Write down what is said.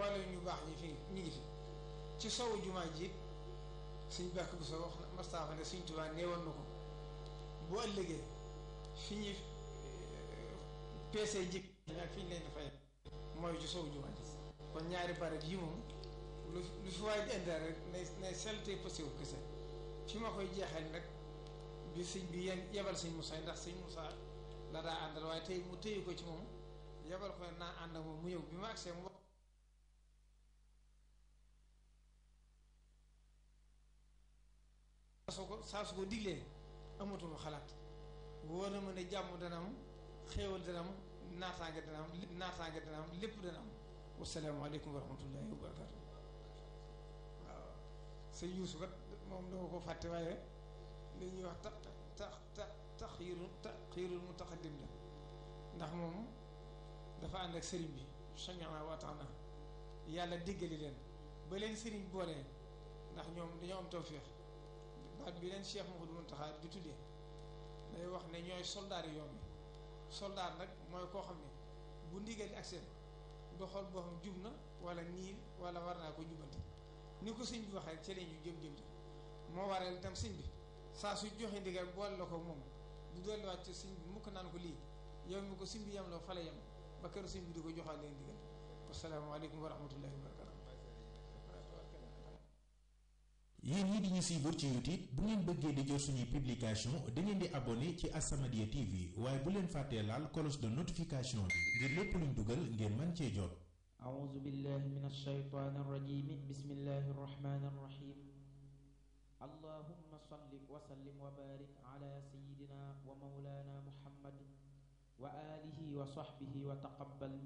mboolem ñu baax ñi fi ñu ngi fi ci sowu jumaa ji suñ bàkk bu so wax Mustapha ne suñ Tuubaa neewoon na ko bu ëllëgee fi ñuy peesee jëkk ak fi ñu leen di fay mooy ci sowu jumaa ji kon ñaari barab yi moom lu lu fi waay di indee rek nay nay selte posé wu kese fi ma koy jeexal nag bi sëñ bi yen yebal sëñ Moussa ndax sëñ Moussa la daa àndal waaye tey mu téye ko ci moom yebal ko naa ànd ak moom mu ñëw bi ma agsee mu soo ko saa su ko diglee amatuma xalaat wóor na ma ne jàmm dana am xéewal dana am naataange dana am naataange dana am lépp dana am wasalaamaaleykum wa rahmatullahi wa barakatu waaw sëñ Yuusu kat moom dama ko fàtte waaye li ñuy wax tax tax tax taxirul taxirul mutaqaddim la ndax moom dafa ànd ak sëriñ bi sami'na wa ata'na yàlla déggali leen ba leen sëriñ boolee ndax ñoom dañoo am tawféex baat bi leen Cheikh Mouhamadou Mountakha di tuddee day wax ne ñooy soldaar yi yoon bi soldaar nag mooy koo xam ne bu ndigal ak seen du xool boo xam jub na wala nii wala war naa ko jubanti ni ko sëñ bi waxee rek ci la ñu jëm jëm moo waral itam sëñ bi saa su joxe ndigal boole la ko moom du dolliwaat ci sëñ bi mukk naan ko lii yow mi ko sëñ bi yem la fa la yem ba kër sëñ bi di ko joxaat leen ndigal wasalaamaaleykum wa rahmatullahi wa barakatu yéen ñi di ñu suivre ci YouTube bu ngeen bëggee di jot suñuy publication da ngeen di abonné ci As-Samadiyya TV waaye bu leen fàttee laal cloche de notification bi ngir lépp luñ dugal ngeen mën cee jot أعوذ بالله من الشيطان الرجيم بسم الله الرحمن الرحيم اللهم صل وسلم وبارك على سيدنا ومولانا محمد وآله وصحبه وتقبل